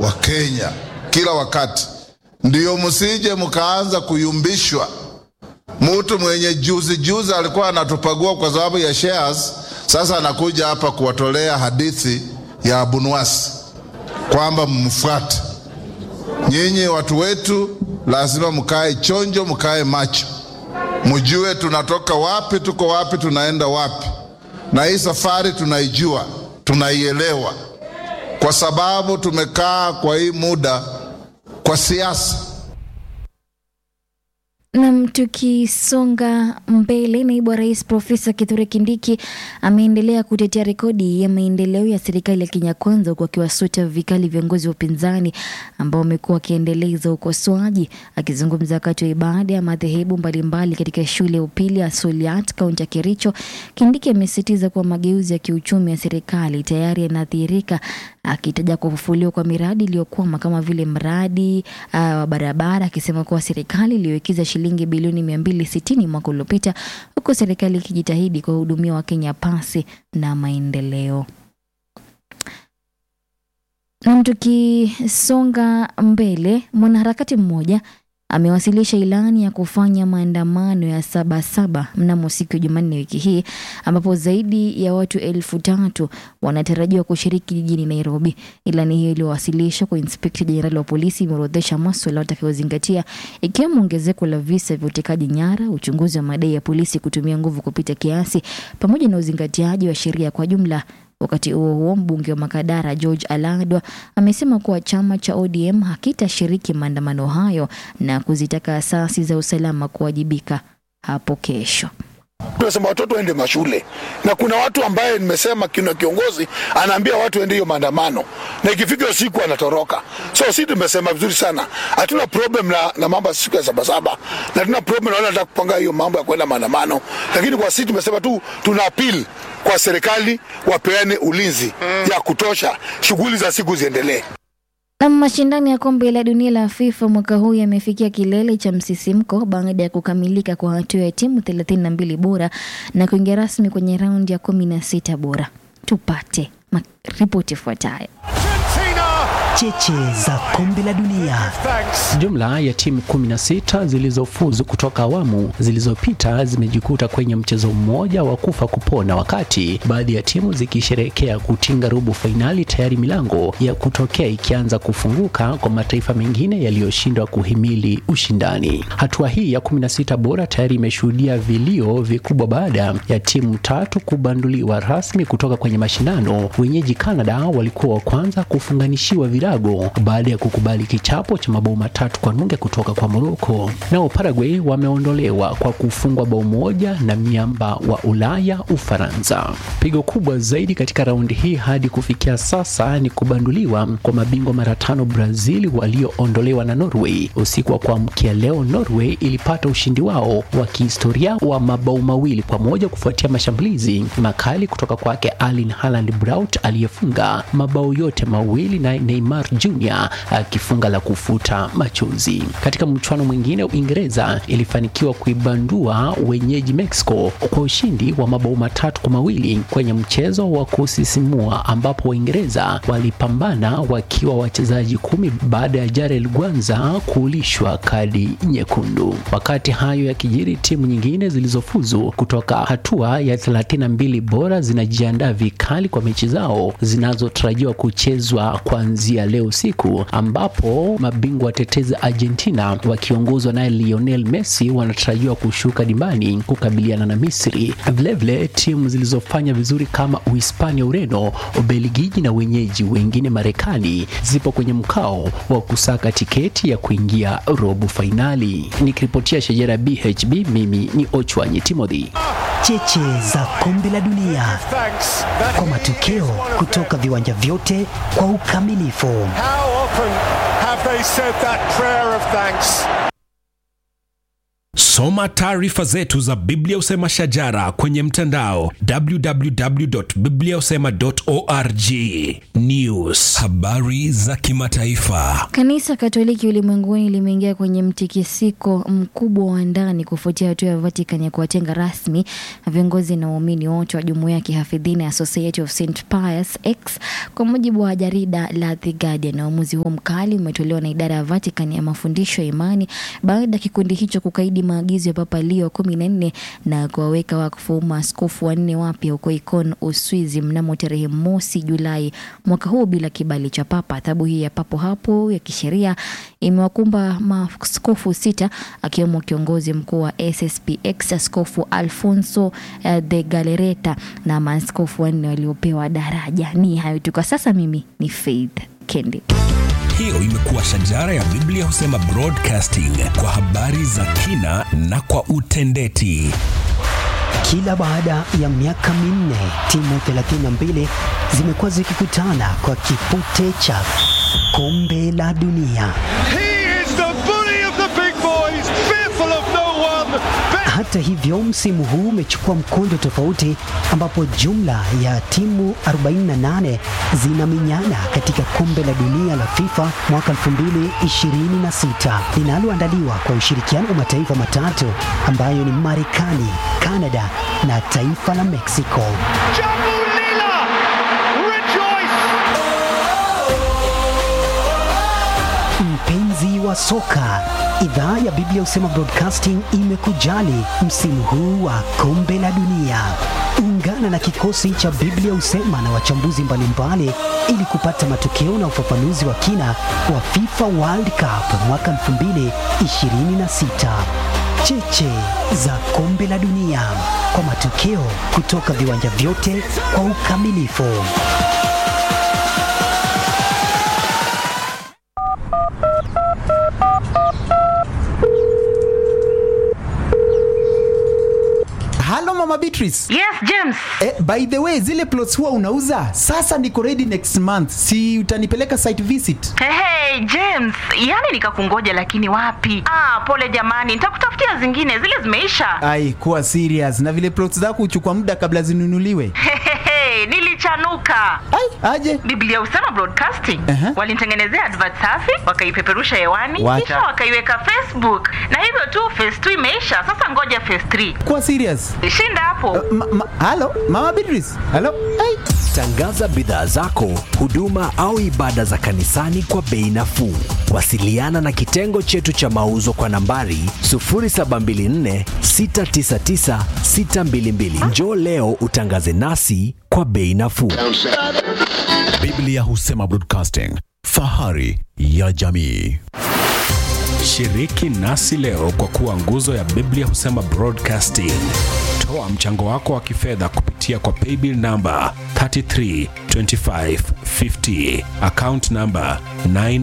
wa Kenya kila wakati. Ndiyo msije mkaanza kuyumbishwa. Mtu mwenye juzi juzi alikuwa anatupagua kwa sababu ya shares, sasa anakuja hapa kuwatolea hadithi ya Abunwasi kwamba mfuate. Nyinyi watu wetu, lazima mkae chonjo, mkae macho, mjue tunatoka wapi, tuko wapi, tunaenda wapi, na hii safari tunaijua, tunaielewa, kwa sababu tumekaa kwa hii muda kwa siasa. Nam, tukisonga mbele, naibu wa rais Profesa Kithure Kindiki ameendelea kutetea rekodi ya maendeleo ya serikali ya Kenya Kwanza, huku akiwasuta vikali viongozi wa upinzani ambao wamekuwa wakiendeleza ukosoaji. Akizungumza wakati wa ibada ya madhehebu mbalimbali katika shule ya upili ya Soliat, kaunti ya Kericho, Kindiki amesisitiza kuwa mageuzi ya kiuchumi ya serikali tayari yanadhihirika, akitaja kufufuliwa kwa miradi iliyokwama kama vile mradi uh, wa barabara, akisema kuwa serikali iliyowekeza shilingi bilioni 260 mwaka uliopita, huku serikali ikijitahidi kuwahudumia Wakenya pasi na maendeleo. Nam, tukisonga mbele, mwanaharakati mmoja amewasilisha ilani ya kufanya maandamano ya Sabasaba mnamo siku ya Jumanne wiki hii ambapo zaidi ya watu elfu tatu wanatarajiwa kushiriki jijini Nairobi. Ilani hiyo iliyowasilishwa kwa inspekta jenerali wa polisi imeorodhesha maswala watakayozingatia ikiwemo ongezeko la visa vya utekaji nyara, uchunguzi wa madai ya polisi kutumia nguvu kupita kiasi, pamoja na uzingatiaji wa sheria kwa jumla. Wakati huo huo, mbunge wa Makadara George Aladwa amesema kuwa chama cha ODM hakitashiriki maandamano hayo na kuzitaka asasi za usalama kuwajibika hapo kesho. Tunasema watoto waende mashule, na kuna watu ambaye nimesema kuna kiongozi anaambia watu waende hiyo maandamano, na ikifika siku anatoroka. So si tumesema vizuri sana, hatuna problem na, na mambo ya siku ya sabasaba, na hatuna problem na wale wanataka kupanga hiyo mambo ya kwenda maandamano, lakini kwa sisi tumesema tu tuna appeal kwa serikali wapeane ulinzi ya kutosha, shughuli za siku ziendelee. Na mashindano ya kombe la dunia la FIFA mwaka huu yamefikia kilele cha msisimko baada ya kukamilika kwa hatua ya timu 32 bora na kuingia rasmi kwenye raundi ya 16 bora. Tupate ma- ripoti ifuatayo. Cheche za kombe la dunia. Jumla ya timu 16 zilizofuzu kutoka awamu zilizopita zimejikuta kwenye mchezo mmoja wa kufa kupona, wakati baadhi ya timu zikisherehekea kutinga robo fainali, tayari milango ya kutokea ikianza kufunguka kwa mataifa mengine yaliyoshindwa kuhimili ushindani. Hatua hii ya 16 bora tayari imeshuhudia vilio vikubwa baada ya timu tatu kubanduliwa rasmi kutoka kwenye mashindano. Wenyeji Canada walikuwa wa kwanza kufunganishiwa virago baada ya kukubali kichapo cha mabao matatu kwa nunge kutoka kwa Morocco. Nao Paraguay wameondolewa kwa kufungwa bao moja na miamba wa Ulaya Ufaransa. Pigo kubwa zaidi katika raundi hii hadi kufikia sasa ni kubanduliwa kwa mabingwa mara tano Brazil walioondolewa na Norway. Usiku wa kuamkia leo, Norway ilipata ushindi wao wa kihistoria wa mabao mawili kwa moja kufuatia mashambulizi makali kutoka kwake Erling Haaland Braut aliyefunga mabao yote mawili na Neymar Jr akifunga la kufuta machozi. Katika mchuano mwingine, Uingereza ilifanikiwa kuibandua wenyeji Mexico kwa ushindi wa mabao matatu kwa mawili kwenye mchezo wa kusisimua ambapo Waingereza walipambana wakiwa wachezaji kumi baada ya Jarel Gwanza kuulishwa kadi nyekundu. Wakati hayo yakijiri, timu nyingine zilizofuzu kutoka hatua ya 32 bora zinajiandaa vikali kwa mechi zao zinazotarajiwa kuchezwa kuanzia leo usiku, ambapo mabingwa watetezi Argentina wakiongozwa naye Lionel Messi wanatarajiwa kushuka dimbani kukabiliana na Misri. Vilevile timu zilizofanya vizuri kama Uhispania, Ureno, Ubelgiji na wenyeji wengine Marekani zipo kwenye mkao wa kusaka tiketi ya kuingia robo fainali. Nikiripotia Shajara BHB, mimi ni Ochwanyi Timothy. Cheche za kombe la dunia kwa matokeo kutoka viwanja vyote kwa ukamilifu. How often have they said that prayer of thanks? Soma taarifa zetu za Biblia Usema Shajara kwenye mtandao www.bibliausema.org. News, habari za kimataifa. Kanisa Katoliki ulimwenguni limeingia kwenye mtikisiko mkubwa wa ndani kufuatia hatua ya Vatican ya kuwatenga rasmi viongozi na waumini wote wa jumuiya ya kihafidhina ya Society of St Pius X, kwa mujibu wa jarida la The Guardian. Na uamuzi huo mkali umetolewa na idara ya Vatican ya mafundisho ya imani baada ya kikundi hicho kukaidi maagizo ya Papa Leo kumi na nne na kuwaweka wakfu maaskofu wanne wapya huko Ikon, Uswizi mnamo tarehe mosi Julai mwaka huu bila kibali cha Papa. Adhabu hii ya papo hapo ya kisheria imewakumba maaskofu sita akiwemo kiongozi mkuu wa SSPX Askofu Alfonso eh, de Galereta na maaskofu wanne waliopewa daraja. Ni hayo tu kwa sasa. Mimi ni Faith Kendi. Hiyo imekuwa Shajara ya Biblia Husema Broadcasting kwa habari za kina na kwa utendeti. Kila baada ya miaka minne timu 32 zimekuwa zikikutana kwa kipute cha kombe la dunia. He is the bully of the big boys, fearful of no one. Hata hivyo, msimu huu umechukua mkondo tofauti, ambapo jumla ya timu 48 zinaminyana katika kombe la dunia la FIFA mwaka 2026 linaloandaliwa kwa ushirikiano wa mataifa matatu ambayo ni Marekani, Kanada na taifa la Mexico. Jambu Lila, rejoice! Mpenzi wa soka, idhaa ya Biblia Husema Broadcasting imekujali msimu huu wa kombe la dunia. Ungana na kikosi cha Biblia Husema na wachambuzi mbalimbali ili kupata matokeo na ufafanuzi wa kina wa FIFA World Cup mwaka 2026. Cheche za kombe la dunia kwa matokeo kutoka viwanja vyote kwa ukamilifu. halo mama beatrice Yes, James. eh, by the way zile plots huwa unauza sasa niko ready next month si utanipeleka site visit Hey, hey, James, yani nikakungoja lakini wapi? Ah, pole jamani, nitakutafutia zingine, zile zimeisha. ai kuwa serious na vile plots zako huchukua muda kabla zinunuliwe Hehehe, nilichanuka. ai aje Biblia Usema Broadcasting Aha. walinitengenezea advert safi, wakaipeperusha hewani, Wacha. kisha wakaiweka Facebook, na hivyo tu phase 2 imeisha. Sasa ngoja phase 3. kuwa serious Shinda hapo. ma, ma, halo mama beatrice halo ai Tangaza bidhaa zako, huduma au ibada za kanisani kwa bei nafuu. Wasiliana na kitengo chetu cha mauzo kwa nambari 0724 699 622. Njoo leo utangaze nasi kwa bei nafuu. Biblia Husema Broadcasting, fahari ya jamii. Shiriki nasi leo kwa kuwa nguzo ya Biblia Husema Broadcasting. Toa mchango wako wa kifedha kupitia kwa paybill namba 332550 account namba 9